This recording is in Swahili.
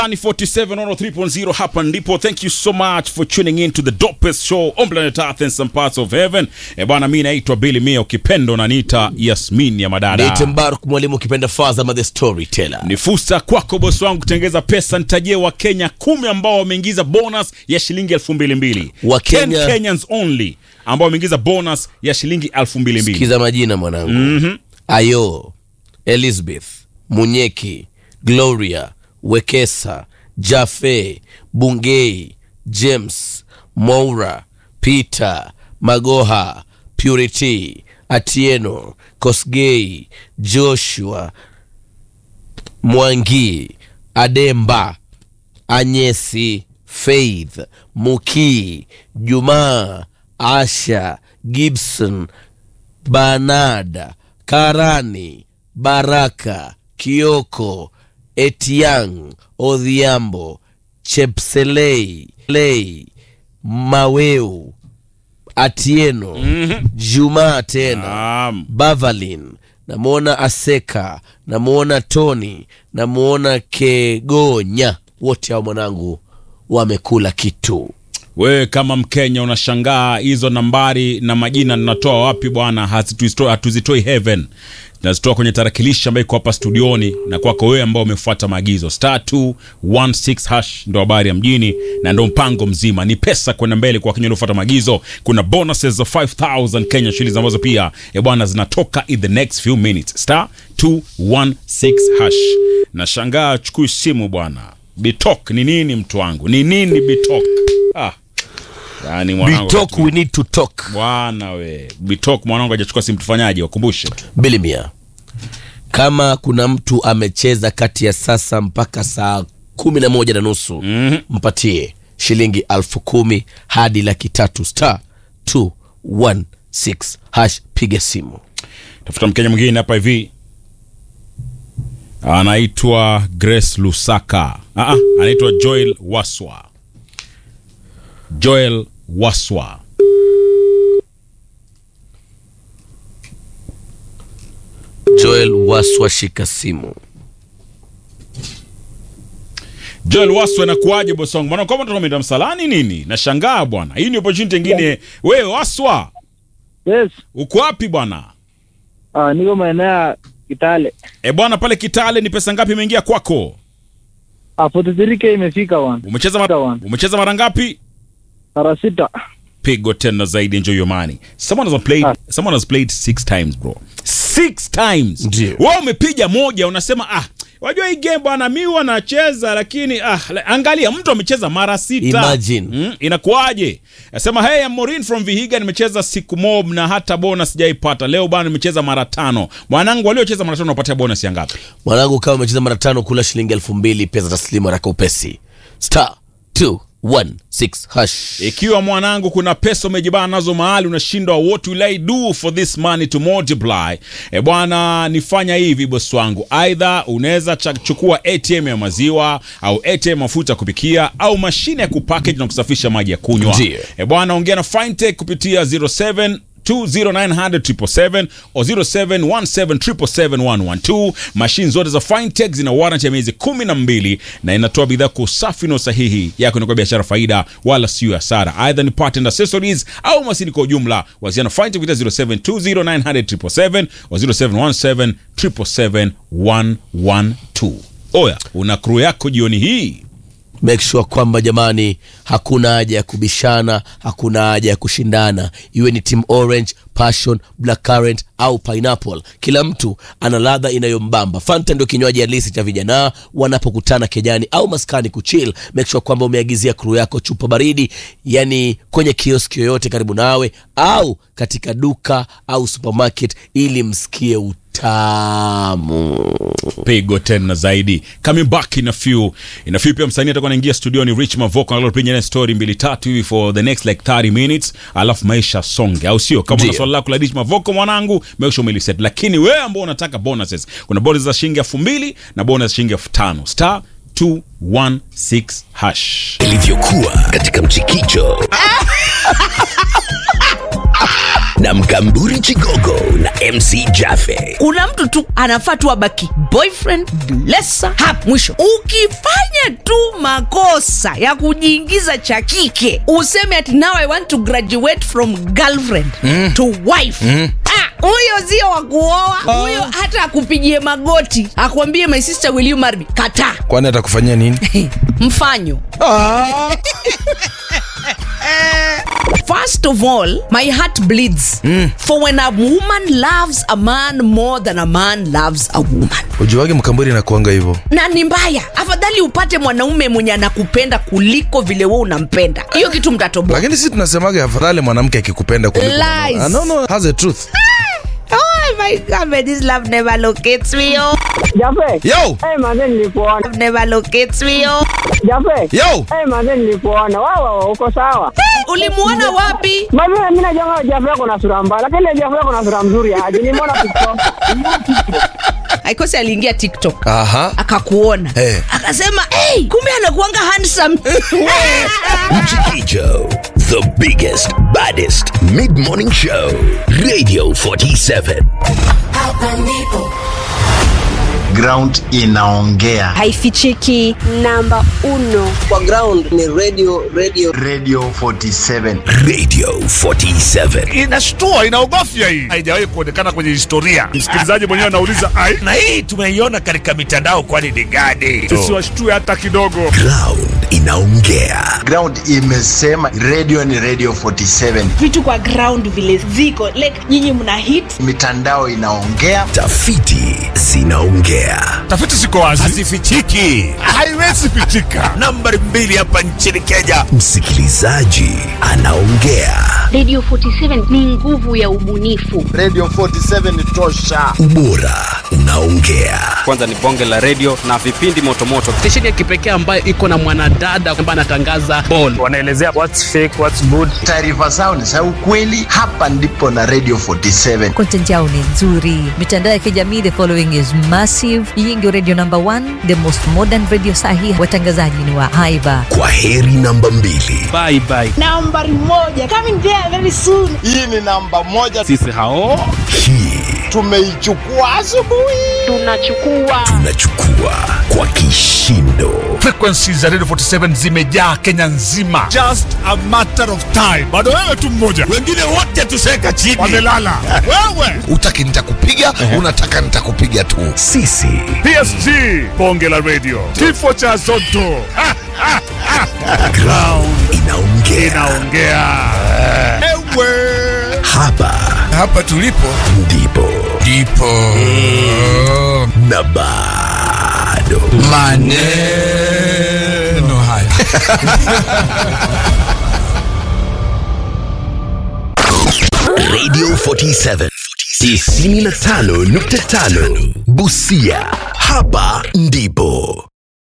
Ni 47 on 3.0 hapa ndipo. Thank you so much for tuning in to the dopest show on planet Earth and some parts of heaven. E bwana, mimi naitwa Billy Mia, ukipendo na nita Yasmin ya madada. Niite Mbaruk mwalimu ukipenda Fazama the storyteller. Ni fursa kwako bosi wangu kutengeza pesa. Nitajie wa Kenya kumi ambao wameingiza bonus ya shilingi elfu mbili mbili. Wa 10 Kenya- Kenyans only ambao wameingiza bonus ya shilingi elfu mbili mbili. Sikiza majina mwanangu. Ayo, Elizabeth, Munyeki, Gloria, Wekesa, Jafe, Bungei, James, Moura, Peter, Magoha, Purity, Atieno, Kosgei, Joshua, Mwangi, Ademba, Anyesi, Faith, Muki, Jumaa, Asha, Gibson, Banada, Karani, Baraka, Kioko, Etiang, Odhiambo, Chepselei, Lei, Maweu, Atieno, Juma tena, Naam. Bavalin, namwona Aseka, namwona Tony, namwona Kegonya. Wote hao mwanangu wamekula kitu. Wewe kama Mkenya unashangaa hizo nambari na majina ninatoa wapi bwana? Hazituzitoi- Hatuzitoi heaven, tunazitoa kwenye tarakilishi ambayo iko hapa studioni, na kwako wewe ambao umefuata maagizo star 216 hash ndo habari ya mjini na ndo mpango mzima. Ni pesa kwenda mbele kwa Wakenya waliofuata maagizo. Kuna bonuses za 5000 Kenya shillings ambazo pia e bwana zinatoka in the next few minutes. Star 216 hash. Nashangaa chukui simu bwana. Bitok ni nini mtu wangu? Ni nini bitok? Ah. Yaani mwanangu Bitok, we need to talk. bwana we bitok mwanangu hajachukua simu tufanyaje wakumbushe bilimia kama kuna mtu amecheza kati ya sasa mpaka saa kumi na moja na nusu Mhm. mpatie shilingi alfu kumi hadi laki tatu star 216 hash piga simu tafuta mkenya mwingine hapa hivi anaitwa grace lusaka Aa, anaitwa joel waswa joel waswa joel waswa shika simu joel waswa inakuaje bosongo bwana kama tunaenda msalani nini nashangaa bwana hii ni opportunity ingine wewe waswa Yes. uko wapi bwana Ah, niko maeneo ya Kitale. e bwana pale kitale ni pesa ngapi imeingia kwako Ah, 43k imefika one. umecheza mara, One. umecheza mara ngapi Mara sita. pigo tena zaidi enjoy your money someone has played Ah. someone has played six times bro six times Ndio. wewe umepiga moja unasema ah wajua hii game bwana mi huwa nacheza lakini ah la- angalia mtu amecheza mara sita Imagine. mm, inakuwaje nasema hey I'm Maureen from Vihiga nimecheza siku mob na hata bonus sijaipata leo bwana nimecheza mara tano mwanangu waliocheza mara tano unapatia bonus ya ngapi mwanangu kama umecheza mara tano kula shilingi elfu mbili pesa taslimu haraka upesi star 216 hash ikiwa mwanangu kuna pesa umejibana nazo mahali unashindwa what will I do for this money to multiply e bwana nifanya hivi bosi wangu aidha unaweza cha- chukua atm ya maziwa au atm ya mafuta ya kupikia au mashine ya kupackage na kusafisha maji ya kunywa Ndiyo. e bwana ongea na fintech kupitia 07 20900 o 0717771112 mashine zote za fintech zina warranty ya miezi kumi na mbili na inatoa bidhaa kwa usafi na usahihi yako inakuwa biashara faida wala sio hasara aidha ni part and accessories au masini kwa ujumla wasiana fintech kupitia 0720900777 o 0717771112 oya una crew yako jioni hii make sure kwamba jamani hakuna haja ya kubishana hakuna haja ya kushindana iwe ni team orange passion black current au pineapple kila mtu ana ladha inayombamba fanta ndio kinywaji halisi cha vijana wanapokutana kejani au maskani kuchill make sure kwamba umeagizia kru yako chupa baridi yani kwenye kioski yoyote karibu nawe au katika duka au supermarket ili msikie utamu pigo tena zaidi coming back in a few in a few pia msanii atakuwa anaingia studioni rich mavoko analopiga story mbili tatu hivi for the next like 30 minutes alafu maisha songe au sio kama una Ndio. swali lako la rich mavoko mwanangu make sure umeliset lakini wewe ambao unataka bonuses kuna bonus za shilingi elfu mbili na bonus za shilingi elfu tano star 216 hash ilivyokuwa katika mchikicho na Mkamburi Chigogo na MC Jaffe. kuna mtu tu anafaa tu abaki boyfriend blesa hap mwisho ukifanya tu makosa ya kujiingiza cha kike useme ati now i want to graduate from girlfriend mm. to wife mm. huyo sio wa kuoa huyo hata akupigie magoti akwambie my sister will you marry me kataa kwani atakufanyia nini mfanyo First of all, my heart bleeds for when a woman loves a man more than a man loves a woman. ujuwage mkamburi nakuanga hivyo na ni mbaya afadhali upate mwanaume mwenye anakupenda kuliko vile we unampenda hiyo kitu mtatoboa lakini si tunasemaga afadhali mwanamke akikupenda kuliko Lies. mwanaume. Ah, no, no, has a truth oh my God, man, this love never locates me oh. Jafe. yo Eh, manze nilikuona. Love never locates me oh. Jafe. yo Eh, manze nilikuona. Wawa, uko sawa. ulimuona wapi Mimi mimi najua Jafe yako na sura mbaya, lakini Jafe yako na sura mzuri aje. Nimeona TikTok. aikosi aliingia tiktok aha akakuona Eh. akasema hey, kumbe anakuanga handsome Mchikicho, the biggest, baddest mid-morning show. Radio 47. ground inaongea haifichiki namba uno kwa ground ni radio radio radio 47 Radio 47. inashtua inaogofya hii haijawahi kuonekana kwenye historia msikilizaji mwenyewe anauliza ai Na hii tumeiona katika mitandao kwani ni gani? tusiwashtue hata kidogo Ground inaongea. ground imesema radio ni radio 47 vitu kwa ground vile ziko like nyinyi mna hit mitandao inaongea Tafiti zinaongea. tafiti ziko wazi Hazifichiki. haiwezi pichika Nambari mbili hapa nchini Kenya. Msikilizaji anaongea. Radio 47 ni nguvu ya ubunifu. radio 47 tosha Ubora unaongea. kwanza ni bonge la redio na vipindi motomoto stesheni ya kipekee ambayo iko na mwanadada ambaye anatangaza ball wanaelezea what's fake what's good taarifa zao ni za ukweli hapa ndipo na radio 47 Content yao ni nzuri. Mitandao ya kijamii, the following is massive. Hii ndio radio number one, the most modern radio sahi. Watangazaji ni wa haiba. Kwa heri namba mbili. bye bye nambari moja coming there very soon hii ni namba moja sisi hao Hii tumeichukua asubuhi Tunachukua tunachukua kwa kishindo. frequencies za radio 47 zimejaa kenya nzima just a matter of time bado wewe tu mmoja Wengine wote tuseka chini. wamelala wewe utaki nitakupiga unataka nitakupiga tu Sisi psg bonge la radio kifo cha zoto Ha, ha, ha. ground inaongea. inaongea ewe Hapa hapa tulipo ndipo ndipo na bado maneno haya Radio 47 95.5 Busia. Hapa ndipo